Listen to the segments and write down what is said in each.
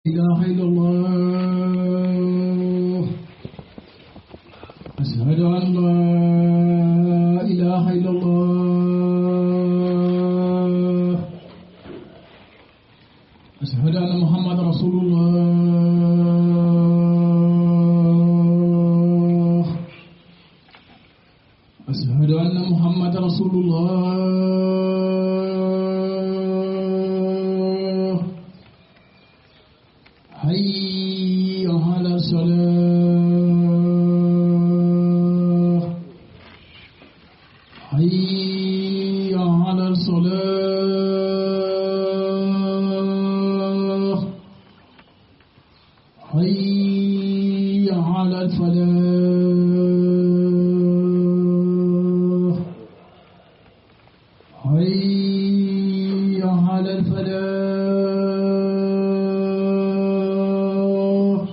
إله إلا الله أشهد أن لا إله إلا الله أشهد أن محمد رسول الله أشهد أن محمد رسول الله حي على الصلاة حي على الصلاة حي على الفلاح حي على الفلاح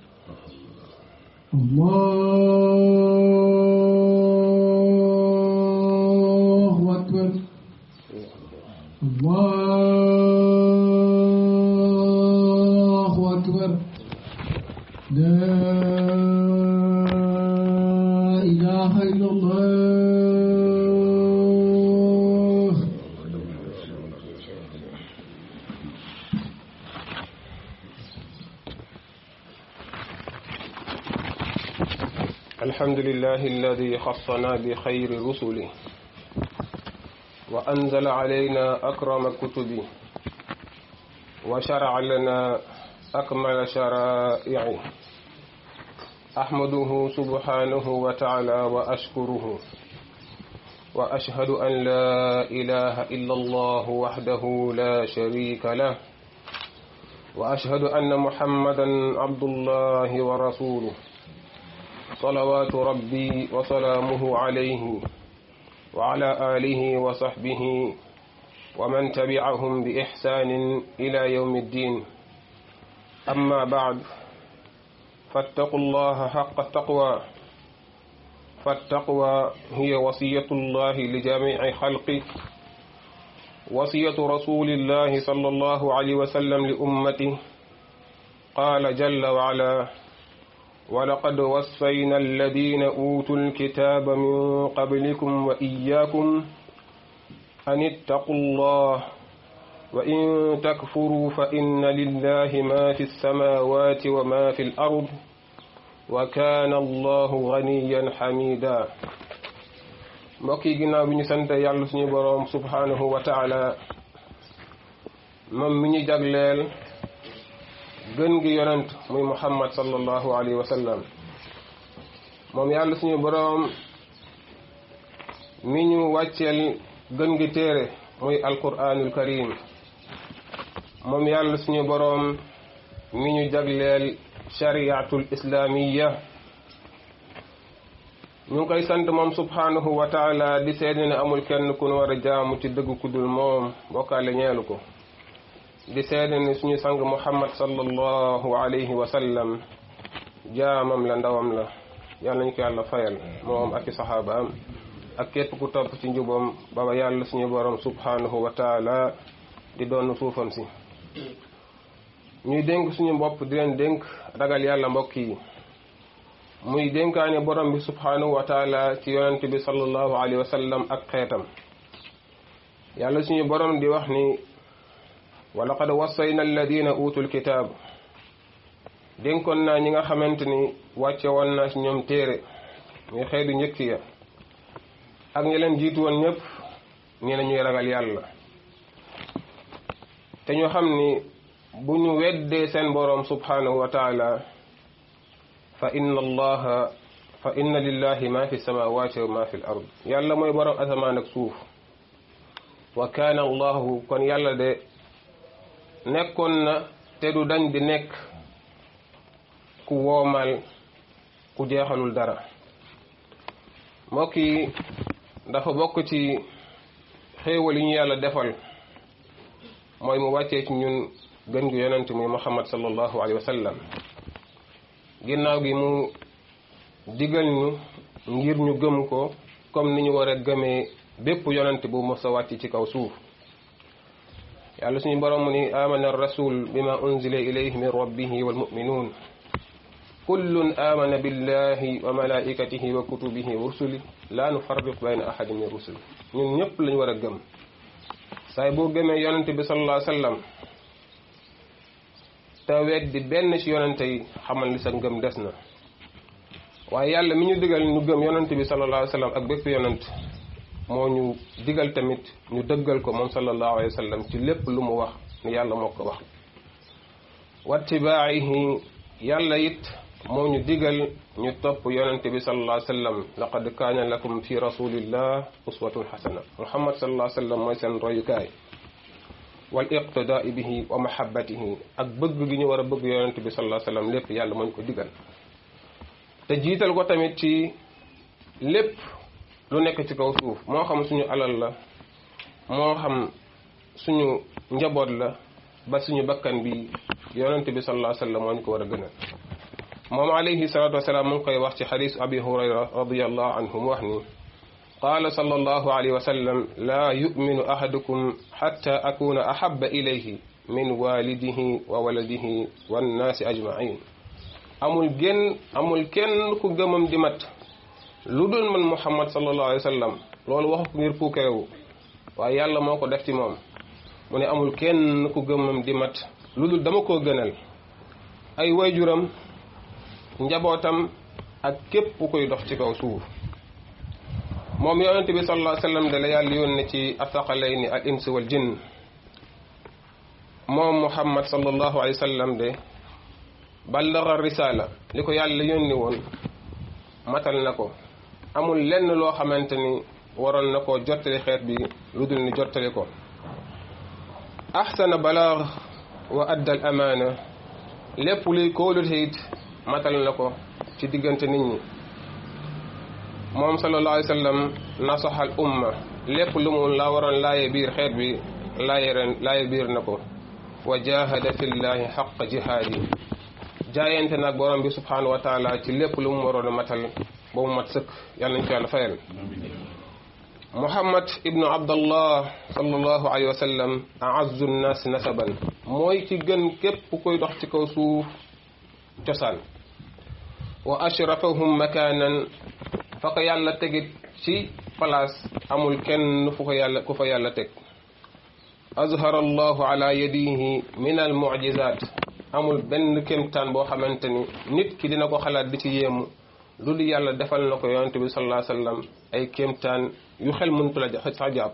الله أكبر الله أكبر لا إله إلا الله الحمد لله الذي خصنا بخير رسله وأنزل علينا أكرم كتبه وشرع لنا أكمل شرائعه أحمده سبحانه وتعالى وأشكره وأشهد أن لا إله إلا الله وحده لا شريك له وأشهد أن محمدا عبد الله ورسوله صلوات ربي وسلامه عليه وعلى آله وصحبه ومن تبعهم بإحسان إلى يوم الدين أما بعد فاتقوا الله حق التقوى فالتقوى هي وصية الله لجميع خلقه وصية رسول الله صلى الله عليه وسلم لأمته قال جل وعلا ولقد وصينا الذين أوتوا الكتاب من قبلكم وإياكم أن اتقوا الله وإن تكفروا فإن لله ما في السماوات وما في الأرض وكان الله غنيا حميدا mbokk yi ginnaaw bi ñu sant yàlla suñu boroom subhanahu wa taala moom mi ñu jagleel gën gi yonent muy muhammad sallallahu alayhi wa sallam moom yàlla suñu boroom mi ñu wàcceel gën gi téere muy alquranul karim moom yàlla suñu boroom mi ñu jagleel shariatul islamiya ñu ngi koy sant moom subhanahu wa taala di seede ne amul kenn ku nu war a jaamu ci dëgg ku dul moom bokkaale ñeelu ko di seede ne suñu sang muhammad sallallahu alayhi wa sallam jaamam la ndawam la yàlla nañu ko yàlla fayal moom ak i saxaabaam ak képp ku topp ci njubam baba yàlla suñu borom subhanahu wa taala di doon suufam si ñuy dénk suñu bopp di leen dénk ragal yàlla mbokk yi muy dénkaane borom bi subhanahu wa taala ci yonent bi sallallahu alayhi wa sallam ak xeetam yàlla suñu borom di wax ni wa laqad wassayna alladina utul kitaab dénkoon naa ñi nga xamante ni wàcce woon naa ci ñoom téere muy xeetu njëkk ya ak ñi leen jiitu woon ñëpp ñi ne ñuy ragal yàlla te ñu xam ni bu ñu weddee seen boroom subhanahu wa taala fa inna allaha fa inna lillahi ma fi samawati wa ma fi l ard yàlla mooy boroom asamaan ak suuf wa kaana allahu kon yàlla de nekkoon na te du dañ di nekk ku woomal ku jeexalul dara mbokk yi dafa bokk ci xéewal yi ñu yàlla defal mooy mu wàccee ci ñun gën gi yonent muy muhammad sallallahu alayhi wa sallam ginnaaw gi mu digal ñu ngir ñu gëm ko comme ni ñu war a gëmee bépp yonent bu mos a wàcc ci kaw suuf yàlla suñu borom mu ni amana rasul bima unzila ilayhi min rabbihi walmuminuun kullun amana billahi wa malaikatihi wa kutubihi wa rusuli la nufarriq bayna ahadin min rusuli ñun ñëpp lañu war a gëm saay boo gëmee yonente bi sallallahu alayhi wa sallam te weddi benn ci yonente yi xamal ni sa ngëm des na waaye yàlla mi ñu digal ñu gëm yonente bi sallallahu alayhi wa sallam ak bépp yonent moo ñu digal tamit ñu dëggal ko moom sallallahu alayhi wa sallam ci lépp lu mu wax ni yàlla moo ko wax wattibaayihi yàlla it moo ñu digal ñu topp yonente bi sallallahu alayhi wa sallam laqad kaana lakum fi rasulillah uswatun xasana muhammad sallallahu alayhi wa sallam mooy seen royukaay wal iqtidaai bihi wa mahabbatihi ak bëgg gi ñu war a bëgg yonente bi sallallahu alayhi wa sallam lépp yàlla moo ñu ko digal te jiital ko tamit ci lépp lu nekk ci kaw suuf moo xam suñu alal la moo xam suñu njaboot la ba suñu bakkan bi yonente bi sallallahu alayhi wa sallam moo ñu ko war a gënal moom alayhi salatu wasalaam mu ngi koy wax ci xadis abi hurayra radiallahu anhu mu wax ni qaala sallallahu alayhi wa sallam laa yuminu ahadukum xatta akuna ahaba ilayhi min walidihi wa waladihi wannaasi ajmain amul genn amul kenn ku gëmam di mat lu dul man muhammad sallallahu alayhi wa sallam loolu waxu ko ngir puukarewu waaye yàlla moo ko def ci moom mu ne amul kenn ku gëmam di mat lu dul dama koo gënal ay wayjuram njabootam ak képp ku koy dox ci kaw suuf moom yonente bi sallallahu alayhi wa sallam da la yàlla yónne ci athaqalayni al ins wal jinn moom muhammad sallallahu alayhi wa sallam de ballaga risala li ko yàlla yónni woon matal na ko amul lenn loo xamante ni waroon na ko jottali xeet bi lu dul ni jottali ko ahsana balaag wa adda al amaana lépp luy kóolute it matal na ko ci diggante nit ñi moom sallallahu alayhi wa sallam nasaxal umma lépp lu mu la waroon laaye biir xeet bi laaye ren laaye biir na ko wa jahada fillahi xaq jihaadi jaayante nag borom bi subhanahu wa taala ci lépp lu mu waroon a matal ba mu mat sëkk yàlla nañ ko yàlla fayal muhammad ibnu abdallah sallallahu alayhi wa sallam a'azzu nnaas nasaban mooy ci gën képp koy dox ci kaw suuf cosaan wa ashrafahum makaanan fa ko yàlla tegit ci place amul kenn fu ko yàlla ku fa yàlla teg azhara allahu ala yadihi min al mu'jizat amul benn kéemtaan boo xamante ni nit ki dina ko xalaat di ci yéemu lu di yàlla defal na ko yonente bi sallallahu alayhi wasallam ay kéemtaan yu xel mëntu la sax jàpp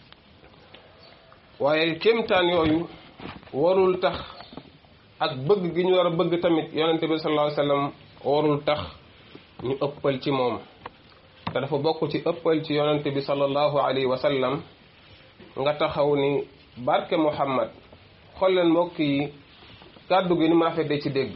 waaye kéemtaan yooyu warul tax ak bëgg gi ñu war a bëgg tamit yonente bi sallallahu alayhi wasallam warul tax ñu ëppal ci moom te dafa bokk ci ëppal ci yonente bi sallallahu alayhi wasallam nga taxaw ni barke Muhammad xool leen mbokk yi kàddu gi ni mu rafetee ci dégg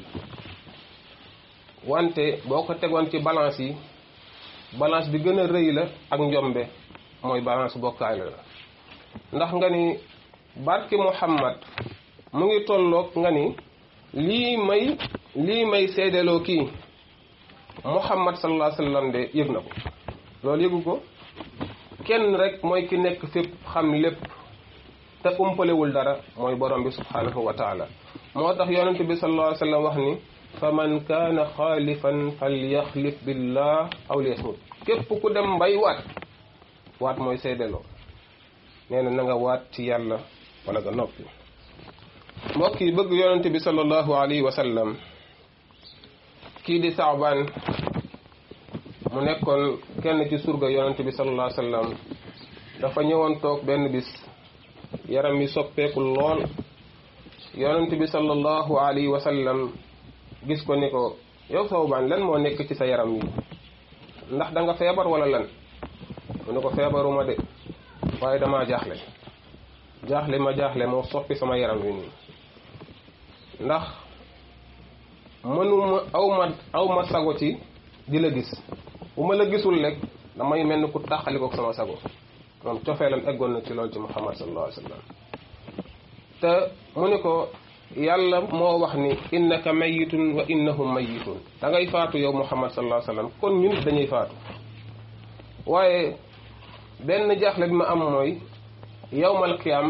wante boo ko tegoon ci balance yi balance bi gën a rëy la ak njombe mooy balance bokkaale la ndax nga ni barke Muhammad mu ngi tolloog nga ni lii may lii may seedeloo kii Muhammad sallallahu alayhi wa sallam de yëg na ko loolu yëgu ko kenn rek mooy ki nekk fépp xam lépp te umpalewul dara mooy borom bi subhanahu wa taala moo tax yonente bi sallallahu alayhi wa sallam wax ni fa man kaana xaalifan falyaxlif billah aw liyasmut képp ku dem mbay waat waat mooy seedeloo nee na na nga waat ci yàlla wala nga noppi mbokk yi bëgg yonente bi sallallahu alayhi wa sallam kii di saabaan mu nekkoon kenn ci surga yonente bi sallallahu alayhi wa sallam dafa ñëwoon toog benn bis yaram mi soppeeku lool yonente bi sallallahu alayhi wa sallam gis ko ni ko yow saabaan lan moo nekk ci sa yaram yi ndax da nga feebar wala lan mu ne ko feebaruma de waaye damaa jaaxle jaaxle ma jaaxle moo soppi sama yaram wi nii ndax mënuma aw ma aw ma sago ci di la gis bu ma la gisul rek damay mel ni ku tàqali ko sama sago moom cofeelam eggoon na ci loolu ci muhammad sallallahu alayhi wa sallam te mu ni ko yàlla moo wax ni innaka mayitun wa innahum mayitun da ngay faatu yow muhammad sallallahu alayhi wa sallam kon ñun dañuy faatu waaye benn jaaxle bi ma am mooy yowmal qiyaam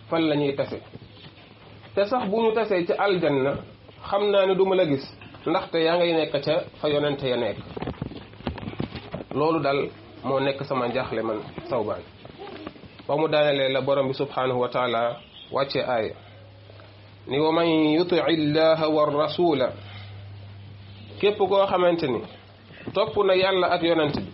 fan la ñuy tase te sax bu ñu tasee ci aljanna xam naa ne du ma la gis ndaxte yaa ngay nekk ca fa yonente ya nekk loolu dal moo nekk sama njaaxle man sawbaan ba mu daanelee la borom bi subhanahu wa taala wàcce aaya ni wa man yutii illaha wa rasula képp koo xamante ni topp na yàlla ak yonent bi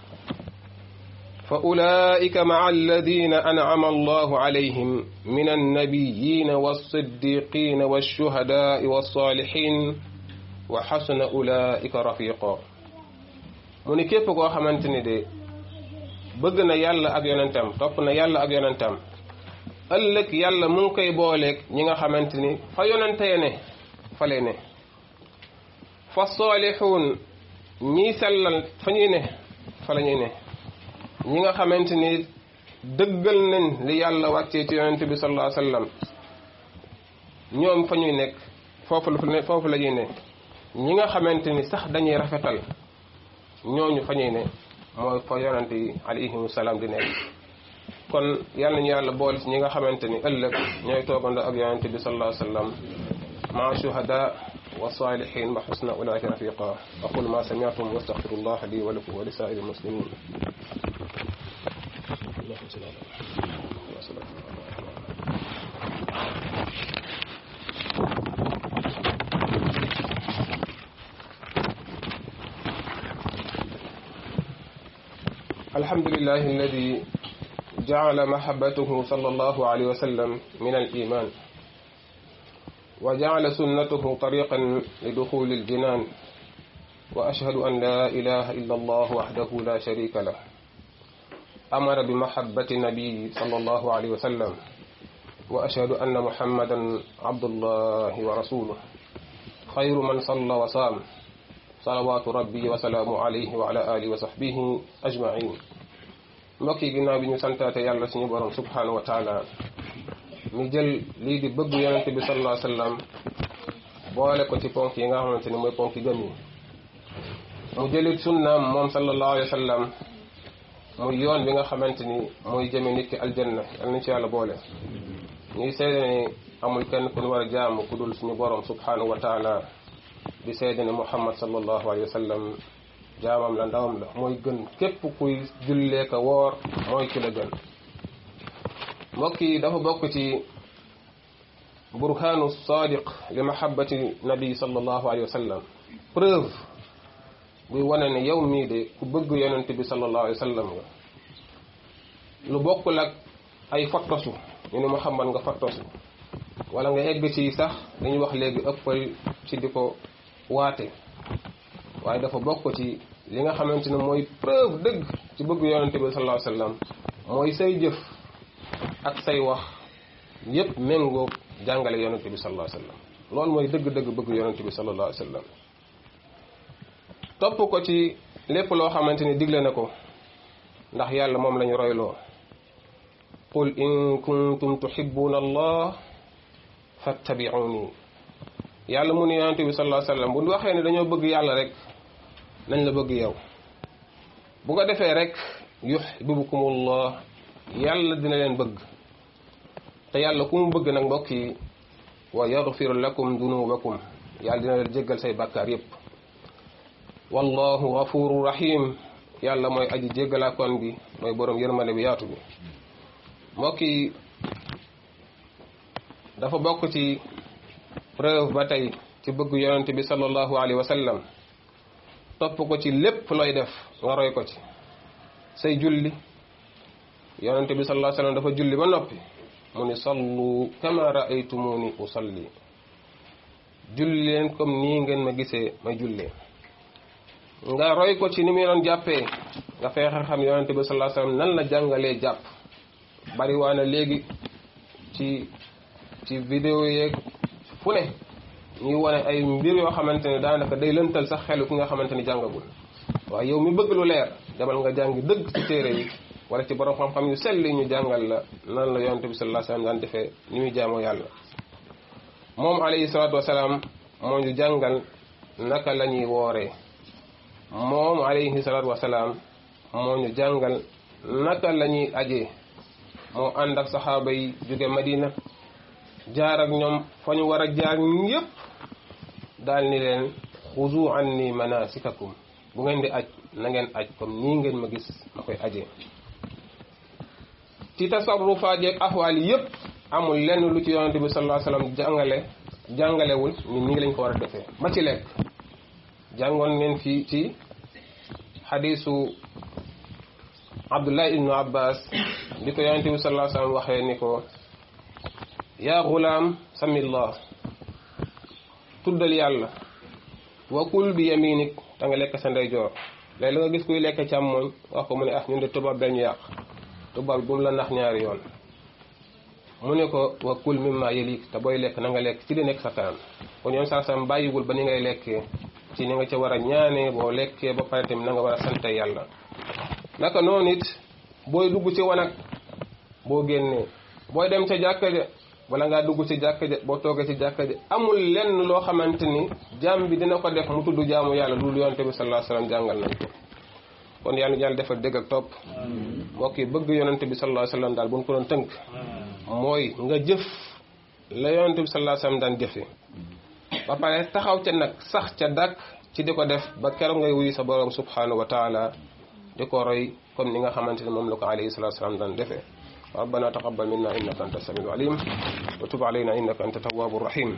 fa ulaika maa alladina an'ama allahu alayhim min annabiyina walsiddiqina walshuhadai walsalihin wa xasuna ulaika rafiqa mu ni képp koo xamante ni de bëgg na yàlla ak yonentam topp na yàlla ak yonentam ëllëg yàlla mu ngi koy booleeg ñi nga xamante ni fa yonente ya ne fa lay ne fa saalixuun ñiy sellal fa ñuy ne fa la ñuy ne ñi nga xamante ni dëggal nañ li yàlla wàccee ci yonente bi sallallahu alayhi wasallam ñoom fa ñuy nekk foofu la foofu la ñuy ne ñi nga xamante ni sax dañuy rafetal ñooñu fa ñuy ne mooy fa yonente yi alayhimu salaam di nekk kon yàlla nañu yàlla boole ci ñi nga xamante ni ëllëg ñooy toogandoo ak yonente bi sallallahu alayhi wasallam maa shuhada wa salihin wa xusna ulaika rafiqa aqul ma sami'tum wa astaghfirullah li wa lakum wa li sa'iril muslimin الحمد لله الذي جعل محبته صلى الله عليه وسلم من الإيمان وجعل سنته طريقا لدخول الجنان وأشهد أن لا إله إلا الله وحده لا شريك له أمر بمحبة النبي صلى الله عليه وسلم وأشهد أن محمدا عبد الله ورسوله خير من صلى وصام صلوات ربي وسلام عليه وعلى آله وصحبه أجمعين mbokk yi ginnaaw bi ñu santaate yàlla suñu borom subhanahu wa taala ñu jël lii di bëgg yonente bi sallallahu alayhi wasallam boole ko ci ponk yi nga xamante ni mooy ponk gëm yi mu jëlit sunnaam moom sallallahu alayhi wasallam muy yoon bi nga xamante ni mooy jëme nit ki aljanna yal nañ ci yàlla boole ñuy seede ne amul kenn ku ñu war a jaamu ku dul suñu borom subhanahu wa taala di seede ne muhammad sallallahu alayhi wasallam jaamam la ndawam la mooy gën képp kuy jullee ka woor mooy ki la gën mbokk yi dafa bokk ci burhaanu sadiq li mahabbati nabi sallallahu alayhi wa sallam preuve buy wane ne yow mii de ku bëgg yonent bi sallallahu alayhi wa sallam nga lu bokkul ak ay fottosu ñu ne muhammad nga fottosu wala nga egg ci sax dañuy wax léegi ëppal ci di ko waate waaye dafa bokk ci li nga xamante ne mooy preuve dëgg ci bëgg yonente bi sallallahu alayhi wasallam mooy say jëf ak say wax yépp méngoo jàngale yonente bi sallallahu alayhi wasallam loolu mooy dëgg-dëgg bëgg yonente bi sallallahu alayhi wasallam topp ko ci lépp loo xamante ni digle na ko ndax yàlla moom lañu royloo qul in kuntum tuhibbuna allah fattabi'uni yàlla mu ne yonente bi sallallahu alayhi wasallam bu waxee ne dañoo bëgg yàlla rek nañ la bëgg yow bu ko defee rek yuhibbukumullah yàlla dina leen bëgg te yàlla ku mu bëgg nag mbokk yi wa yaghfir lakum dunubakum yàlla dina leen jéggal say bàkkaar yépp wallahu ghafuru rahim yàlla mooy aji jéggalaakoon bi mooy boroom yërmande bi yaatu bi mbokk yi dafa bokk ci preuve ba tey ci bëgg yonent bi sallallahu alayhi wa sallam topp ko ci lépp looy def nga roy ko ci say julli yonent bi sallallahu alayhi wa sallam dafa julli ba noppi mu ni sallu kama raaytumuni usalli julli leen comme nii ngeen ma gisee may jullee nga roy ko ci ni muy doon jàppee nga feexe xam yonent bi sallallahu alayhi wa sallam nan la jàngalee jàpp bari waa na léegi ci ci vidéo yeeg fu ne ñuy wane ay mbir yoo xamante ne daanaka day lëntal sax xelu ki nga xamante ni jàngagul waaye yow mi bëgg lu leer demal nga jàngi dëgg ci téere yi wala ci borom xam-xam yu selli ñu jàngal la nan la yonente bi sallallahu alayhi wasallam daan defee ni muy jaamoo yàlla moom alayhi salaatu wasalaam moo ñu jàngal naka la ñuy wooree moom alayhi salaatu wasalaam moo ñu jàngal naka la ñuy ajee moo ànd ak saxaaba yi jóge Madina jaar ak ñoom fa ñu war a jaar ñépp daal ni leen xuzu anni manasikakum bu ngeen di aj na ngeen aj comme nii ngeen ma gis ma koy ajee ci tasarrufaat yeeg axwaal yi yépp amul lenn lu ci yonente bi sallallahu alayhi wasallam jàngale jàngalewul ni nii lañ ko war a defee ba ci lekk jàngoon ngeen fii ci xadiisu abdullah ibnu abbas di ko yonente bi sallallahu alayhi wasallam waxee ni ko yaa gulaam samillah tuddal yàlla wa kul bi yaminik te nga lekk sa ndeyjoor léegi la nga gis kuy lekk càmmoñ wax ko mu ne ah ñun de tubaab dañu yàq tubaab bu mu la nax ñaari yoon mu ne ko wa kul mimma yalik te booy lekk na nga lekk ci li nekk sa kanam kon yoon saa sam bàyyiwul ba ni ngay lekkee ci ni nga ca war a ñaanee boo lekkee ba pare tamit na nga war a sante yàlla naka noonu it booy dugg ci wanag boo génnee booy dem ca jàkka ja wala ngaa dugg ci jàkka ja boo toogee ci jàkka ja amul lenn loo xamante ni jaam bi dina ko def mu tudd jaamu yàlla loolu yonente bi sallallahu alayhi wasallam jàngal nañ ko kon yàlla yàlla defal dégg ak topp mbokk yi bëgg yonente bi sallallahu alayhi wasallam daal bu ñu ko doon tënk mooy nga jëf la yonente bi sallallahu alayhi wasallam daan jëfe ba pare taxaw ca nag sax ca dàkk ci di ko def ba keroog ngay wuyu sa borom subhanahu wa taala di ko roy comme ni nga xamante ne moom la ko alayhi salatu wasalam daan defee ربنا تقبل منا إنك أنت السميع العليم وتب علينا إنك أنت التواب الرحيم